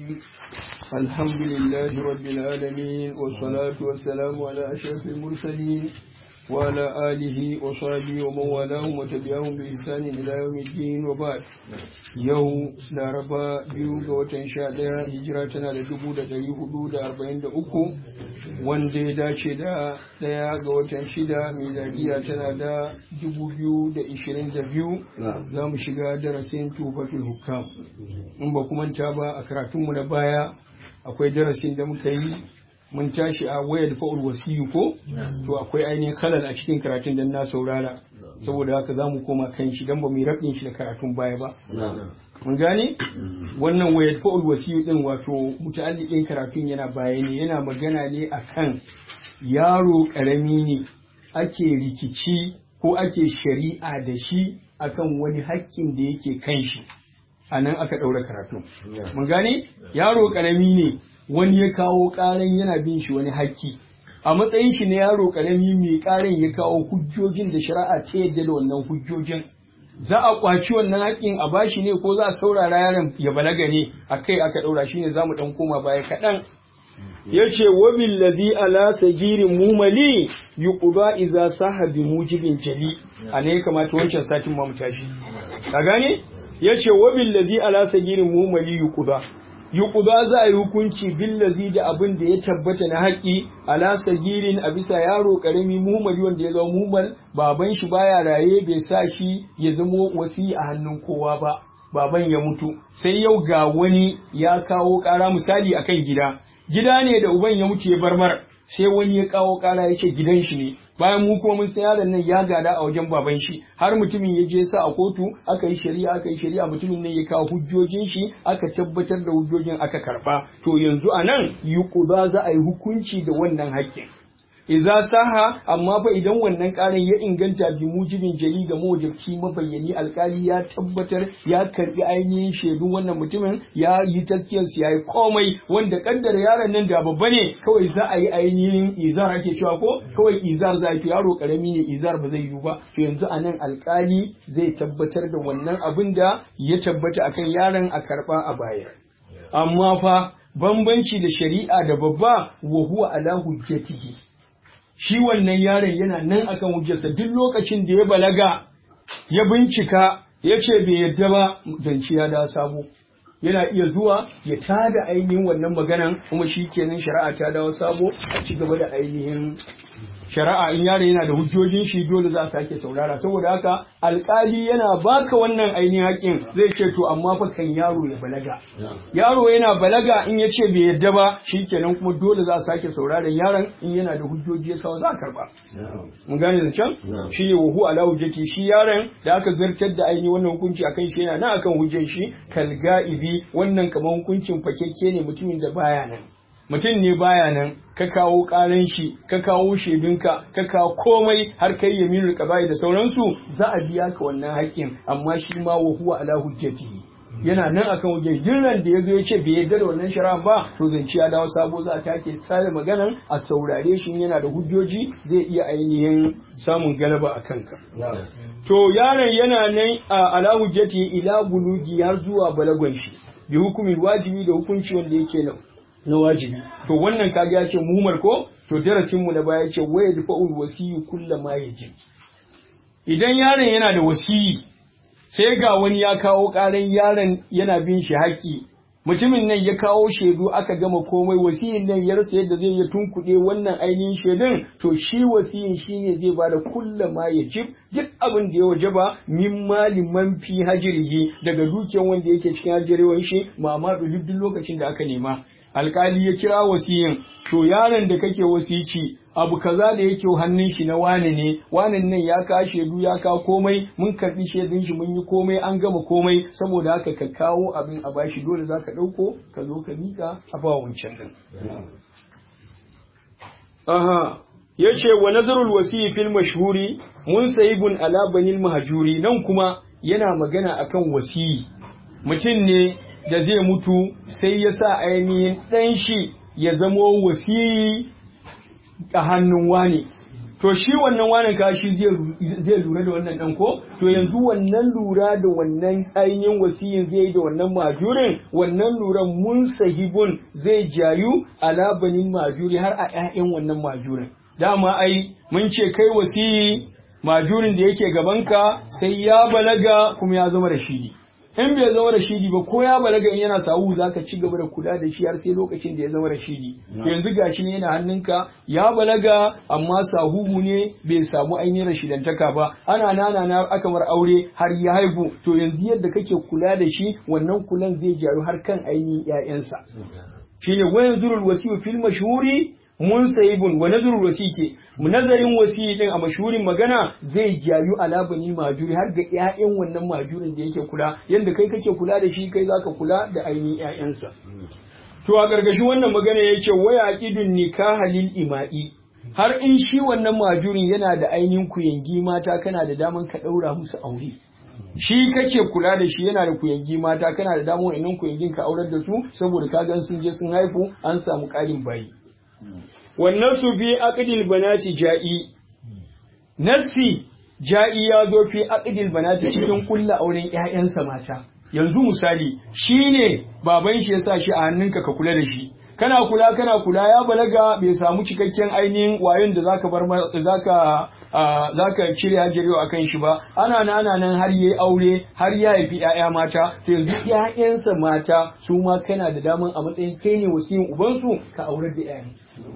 الرجيم الحمد لله رب العالمين والصلاة والسلام على أشرف المرسلين وعلى آله وصحبه ومن والاهم وتبعهم بإحسان إلى يوم الدين وبعد يوم لاربا بيو وتن شاء هجراتنا لدبو دا دري حدود دا أربعين دا أكو وان دي دا شدا دا وتن شدا ميلادية تنا دا دبو بيو دا إشرين دا بيو لا مشيغا درسين توفة الحكام in ba kuma ta ba a karatunmu na baya akwai darasin da muka yi mun tashi a wayar fa'ul wasiyu ko to akwai ainihin halal a cikin karatun da na saurara saboda haka za mu koma kan shi don ba mu yi rabin shi da karatun baya ba mun gane wannan wayar fa'ul wasiyu din wato muta'alliqin karatun yana baya ne yana magana ne akan yaro karami ne ake rikici ko ake shari'a da shi akan wani haƙƙin da yake kan shi a nan aka ɗaura karatu. Mun gane? Yaro ƙarami ne wani ya kawo ƙaran yana bin shi wani hakki. A matsayin shi na yaro ƙarami mai ƙaran ya kawo hujjojin da shari'a ta yadda da wannan hujjojin. Za a ƙwaci wannan haƙƙin a bashi ne ko za a saurara yaron ya balaga ne a kai aka ɗaura shi ne za mu ɗan koma baya kaɗan. Ya ce wa billazi ala sagirin mumali yuqba iza saha bi mujibin jali a ne kamata wancan satin ma mu tashi. Ka gane? ya ce wa billazi ala sagirin mumali yuquda yuquda za a yi hukunci billazi da abin da ya tabbata na haƙi ala sagirin a bisa yaro karami mumali wanda ya zama mumal baban shi baya raye bai sa shi ya zamo wasi a hannun kowa ba baban ya mutu sai yau ga wani ya kawo ƙara misali akan gida gida ne da uban ya mutu ya barmar sai wani ya kawo ƙara ya ce gidan shi ne bayan mu kuma mun san yaron nan ya gada a wajen baban shi har mutumin ya je sa a kotu aka yi shari'a aka yi shari'a mutumin nan ya kawo hujjojin shi aka tabbatar da hujjojin aka karba to yanzu a nan yuquda za a yi hukunci da wannan haƙƙin Iza saha amma fa idan wannan ƙarin ya inganta bi mujibin jali ga mawajabci mabayyani alkali ya tabbatar ya karbi ainihin shaidun wannan mutumin ya yi taskiyar ya yi komai wanda kaddara yaron nan da babba ne kawai za a yi ainihin izar ake cewa ko kawai izar za a yi yaro karami ne izar ba zai yiwu ba to yanzu a nan alkali zai tabbatar da wannan abin da ya tabbata akan yaron a karba a baya amma fa bambanci da shari'a da babba wa huwa ala hujjatihi shi wannan yaron yana nan akan hujjarsa duk lokacin da ya balaga ya bincika ya ce bai yadda ba zance ya da sabo yana iya zuwa ya tada ainihin wannan maganan kuma shi kenan shari'a ta dawo sabo a ci gaba da ainihin shari'a in yaro yana da hujjojin shi dole za a sake saurara saboda haka alkali yana baka wannan ainihin haƙin zai ce to amma fa kan yaro ya balaga yaro yana balaga in ya ce bai yadda ba shikenan kuma dole za a sake sauraron yaron in yana da hujjoji ya kawo za a karba mun gane da can shi ne wahu ala hujjati shi yaron da aka zartar da ainihin wannan hukunci akan shi yana nan akan hujjar shi kalga'ibi wannan kamar hukuncin fakekke ne mutumin da baya nan mutum ne baya nan ka kawo ƙaran shi ka kawo shaidunka ka kawo komai har kai yaminul qaba'i da sauransu za a biya ka wannan haƙƙin amma shi ma wa huwa ala hujjati yana nan akan hujjar jirran da yazo ya ce bai yarda da wannan shari'a ba to zance ya dawo sabo za a take tsare maganan a saurare shi yana da hujjoji zai iya ainihin samun galaba a kanka to yaron yana nan a ala hujjati ila bulugi har zuwa balagon shi bi hukumin wajibi da hukunci wanda yake nan na wajibi to wannan kaga ya ce muhimar ko to darasin mu na baya ce waya da fa'ul wasiyu kullu ma yajib idan yaron yana da wasiyi sai ga wani ya kawo karan yaron yana bin shi haƙi mutumin nan ya kawo shaidu aka gama komai wasiyin nan ya rasa yadda zai ya tunkuɗe wannan ainihin shaidun to shi wasiyin shine zai bada kullu ma yajib duk abin da ya wajaba min mali man fi hajrihi daga dukiyar wanda yake cikin hajirewar shi ma'amadu duk lokacin da aka nema alkali ya kira wasiyin to yaron da kake wasici abu kaza da yake hannun shi na wane ne wanen nan ya ka shaidu ya ka komai mun karbi shaidun shi mun yi komai an gama komai saboda haka ka kawo abin a bashi dole zaka dauko ka zo ka mika a ba wancan din aha yace wa nazarul wasiyi fil mashhuri munsayibun ala banil mahjuri nan kuma yana magana akan wasiyi mutum ne da zai mutu sai ya sa ainihin ɗan shi ya zamo wasiyi a hannun wani to shi wannan wanan ka shi zai lura da wannan dan ko to yanzu wannan lura da wannan ainihin wasiyin zai da wannan majurin wannan luran mun sahibun zai jayu ala banin majuri har a ƴaƴan wannan majurin dama ai mun ce kai wasiyi majurin da yake gabanka sai ya balaga kuma ya zama rashidi in bai zama rashidi ba ko ya balaga in yana sahu za ka ci gaba da kula da shi har sai lokacin da ya zama rashidi yanzu gashi ne yana hannunka ya balaga amma sahuhu ne bai samu ainihin rashidantaka ba ana nana na aka mar aure har ya haihu to yanzu yadda kake kula da shi wannan kulan zai jaru har kan ainihin 'ya'yansa shine wayan zurul wasiyu fil mashhuri munsayibun wa nazarul wasike nazarin wasiyi din a mashhurin magana zai jayu ala bani majuri har ga ƴaƴan wannan majurin da yake kula yanda kai kake kula da shi kai zaka kula da ainihin ƴaƴansa to a gargashin wannan magana yake waya aqidun nikaha lil ima'i har in shi wannan majurin yana da ainihin kuyangi mata kana da daman ka daura musu aure shi kake kula da shi yana da kuyangi mata kana da damar wa'annan kuyangin ka aurar da su saboda ka gan sun je sun haifu an samu ƙarin bayi wannan su fi aqdil banati ja'i nassi ja'i ya zo fi aqdil banati cikin kulla auren ƴaƴansa mata yanzu misali shine baban shi yasa shi a hannunka ka kula da shi kana kula kana kula ya balaga bai samu cikakken ainihin wayon da zaka bar zaka zaka cire hajjariyo akan shi ba ana nan ana nan har yayi aure har ya haifi ƴaƴa mata to yanzu ƴaƴansa mata su ma kana da daman a matsayin kai ne wasiyin ubansu ka aurar da ƴaƴan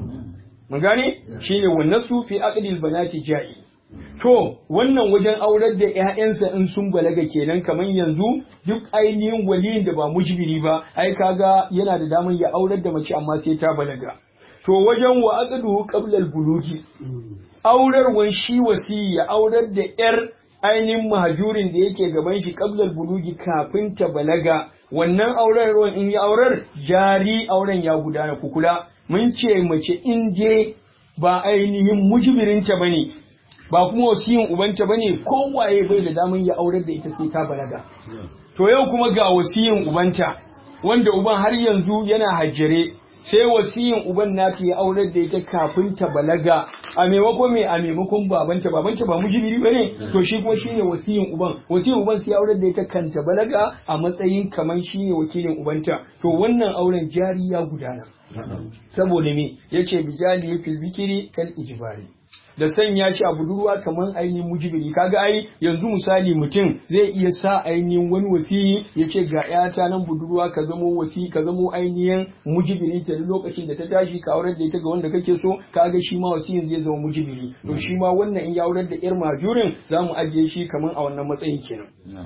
mun gane shine wannan su fi aqdil banati ja'i to wannan wajen aurar da ƴaƴansa in sun balaga kenan kamar yanzu duk ainihin waliyin da ba mujbiri ba ai kaga yana da daman ya aurar da mace amma sai ta balaga to wajen wa aqduhu qabla al-bulugi aurarwan shi wasi ya aurar da ƴar ainihin mahajurin da yake gaban shi qabla al-bulugi kafin ta balaga wannan aurarwan in ya aurar jari auren ya gudana kukula mun ce mace in je ba ainihin mujibirinta ba ne ba kuma wasiyin ubanta ba ne kowaye bai da damun ya aurar da ita sai ta balaga to yau kuma ga wasiyin ubanta wanda uban har yanzu yana hajjare sai wasiyin uban nata ya aurar da ita kafin ta balaga a maimakon me a maimakon babanta babanta ba mujibiri bane to shi kuma shine wasiyin uban wasiyin uban sai ya aurar da ita kan ta balaga a matsayin kaman shine wakilin ubanta to wannan auren jari ya gudana saboda me yace bijali fil bikiri kal ijbari da sanya shi a budurwa kamar ainihin mujibiri kaga ai yanzu misali mutum zai iya sa ainihin wani wasiyi ya ce ga yata nan budurwa ka zamo wasi ka zamo ainihin mujibiri ta lokacin da ta tashi ka aurar da ita ga wanda kake so kaga shi ma wasiyin zai zama mujibiri to shi ma wannan in ya aurar da yar majurin za mu ajiye shi kamar a wannan matsayin kenan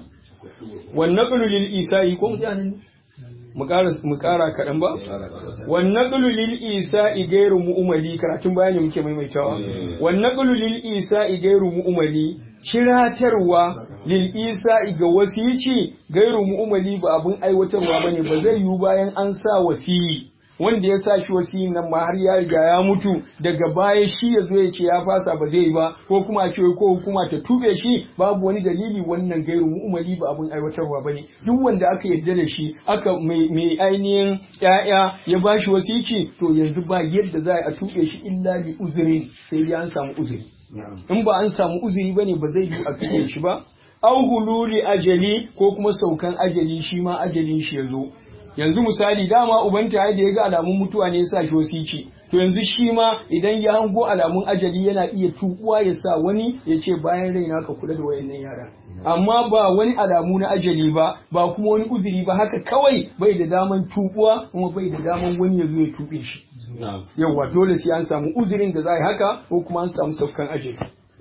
wannan lil isa'i ko mutanen mu ƙara kaɗan ba? Wannan ƙululil isa igairu mu'umali karatun bayani muke maimaitawa. Wannan ƙululil isa igairu mu'umali kiratarwa lil isa ga wasici gairu mu'umali ba abin aiwatarwa bane ba zai yiwu bayan an sa wasiyi. wanda ya sa shi wasiyin nan ma har ya riga ya mutu daga baya shi ya zo ya ce ya fasa ba zai yi ba ko kuma a ce ko hukuma ta tube shi babu wani dalili wannan gairu mu'mali ba abun aiwatarwa bane duk wanda aka yarda da shi aka mai ainihin ƴaƴa ya bashi wasici to yanzu ba yadda za a tube shi illa li uzuri sai dai an samu uzuri in ba an samu uzuri bane ba zai yi a tube shi ba au hululi ajali ko kuma saukan ajali shi ma ajalin shi ya zo yanzu misali dama ubanta ya da ya ga alamun mutuwa ne ya sa shi wasici to yanzu shi ma idan ya hango alamun ajali yana iya tukuwa ya sa wani ya ce bayan raina ka kula da wayannan yara amma ba wani alamu na ajali ba ba kuma wani uzuri ba haka kawai bai da daman tukuwa kuma bai da daman wani ya zo ya tuɓe shi yawwa dole sai an samu uzurin da za a yi haka ko kuma an samu saukan ajali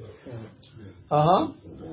aha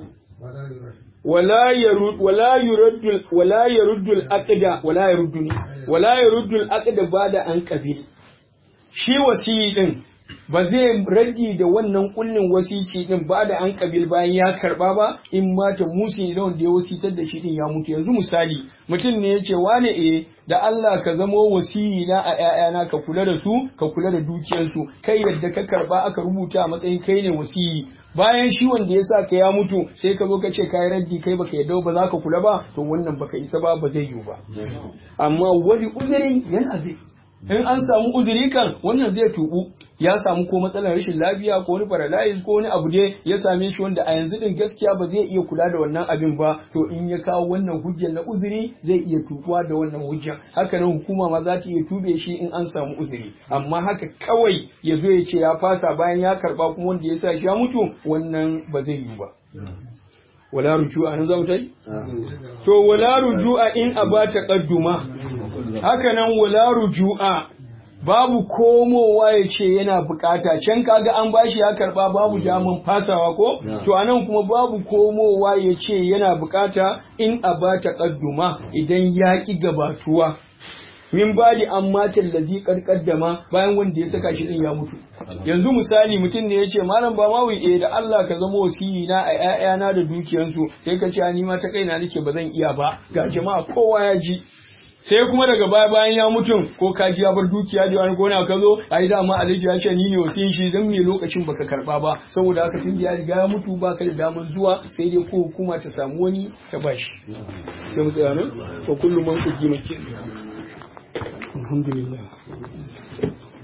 ولا يرد ولا يرد ولا يرد العقد ولا يردني ولا يرد العقد بعد an qabil shi wasiyi din ba zai rage da wannan kullin wasici din ba da an kabil bayan ya karba ba in mata musi da wanda ya wasitar da shi din ya mutu yanzu misali mutum ne yace wane eh da Allah ka zamo wasiyi na a ƴaƴana ka kula da su ka kula da dukiyarsu kai yadda ka karba aka rubuta a matsayin kai ne wasiyi bayan shi wanda ya sa ka ya mutu sai ka zo ka ce kai raddi kai baka yadda ba za ka kula ba to wannan baka isa ba ba zai yiwu ba amma wani uzuri yana zai in an samu uzuri kan wannan zai tubu ya samu ko matsalar rashin lafiya ko wani paralysis ko wani abu dai ya same shi wanda a yanzu din gaskiya ba zai iya kula da wannan abin ba to in ya kawo wannan hujjar na uzuri zai iya tukuwa da wannan hujjar haka nan hukuma ma za ta iya tube shi in an samu uzuri amma haka kawai ya zo ya ce ya fasa bayan ya karba kuma wanda ya sa shi ya mutu wannan ba zai yi ba wala rujua nan za mu tai to wala rujua in aba taqadduma haka nan wala rujua babu komowa ya ce yana bukata can kaga an bashi ya karba babu damun fasawa ko to anan kuma babu komowa ya ce yana bukata in aba taqadduma idan ya ki gabatuwa min badi an matan lazi karkaddama bayan wanda ya saka shi din ya mutu yanzu misali mutum ne ya ce malam ba ma eh da Allah ka zama wasiyi na a ƴaƴana da dukiyansu sai ka ce ni ma ta kaina nake ba zan iya ba ga jama'a kowa ya ji sai kuma daga baya bayan ya mutum ko ka ji ya bar dukiya da wani gona ka zo ai dama alhaji ya ce ni ne wasiyin shi dan me lokacin baka karba ba saboda haka tun da ya riga ya mutu baka da damar zuwa sai dai ko hukuma ta samu wani ta bashi sai mu tsaya nan ko kullum man ku ji maki alhamdulillah